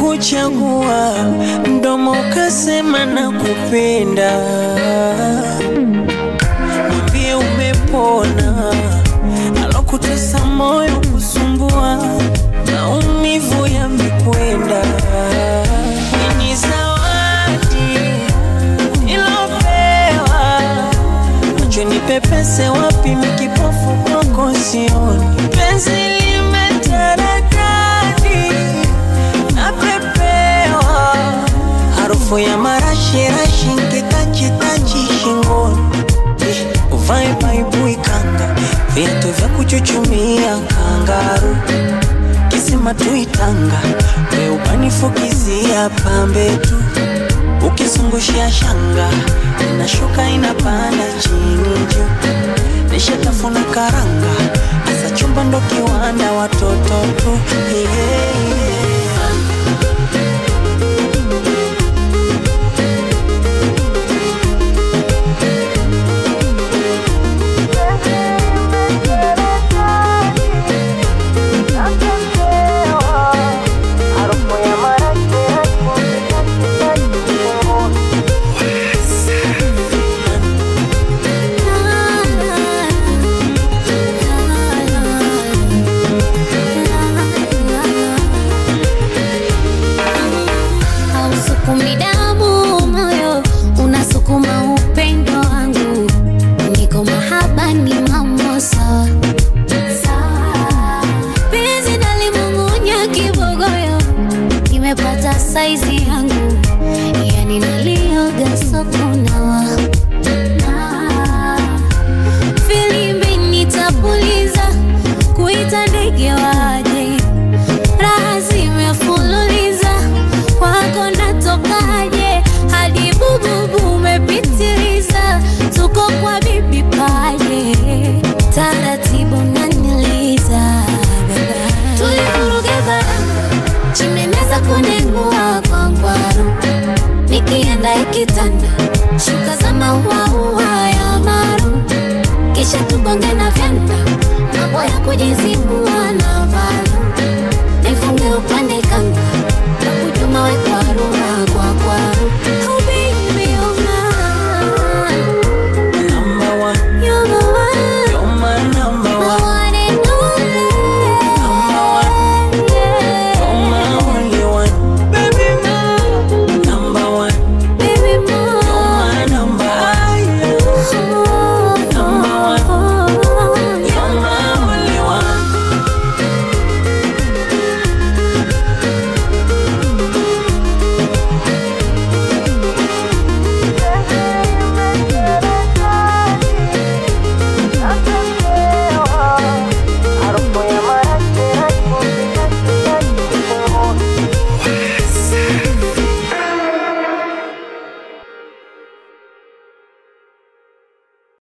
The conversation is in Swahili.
kuchagua, mdomo ukasema nakupenda. Niambie umepona, alokutesa moyo kusumbua, maumivu yamekwenda. Ni zawadi nilopewa, macho nipepese wapi, mikipofu kwako sioni, penzi limetaradadi napepewa harufu ya marashirashi nkitachitachi shingoni Eh, uvae baibui kanga viatu vya kuchuchumia kangaru kisima tuitanga weubanifukizia pambe tu ukizungushia shanga inashuka inapanda chini juu nishatafuna karanga asa chumba ndo kiwanda watoto tu yeah. hausukumi damu moyo unasukuma upendo wangu niko mahaba ni mambo sawa sawa. penzi nalimung'unya kibogoyo nimepata saizi yangu yani nalioga sokunawa filimbi nitapuliza kuita ndege waje raha zimefululiza kwako natokaje hadi bububu umepitiliza tuko kwa bibi paje taratibu naniliza baba tulivuruge baranga chimeneza kunengua kwa ngwaru nikienda ikitanda shuka za mauaua ya maru kisha tugonge na vyanda mambo ya kujizima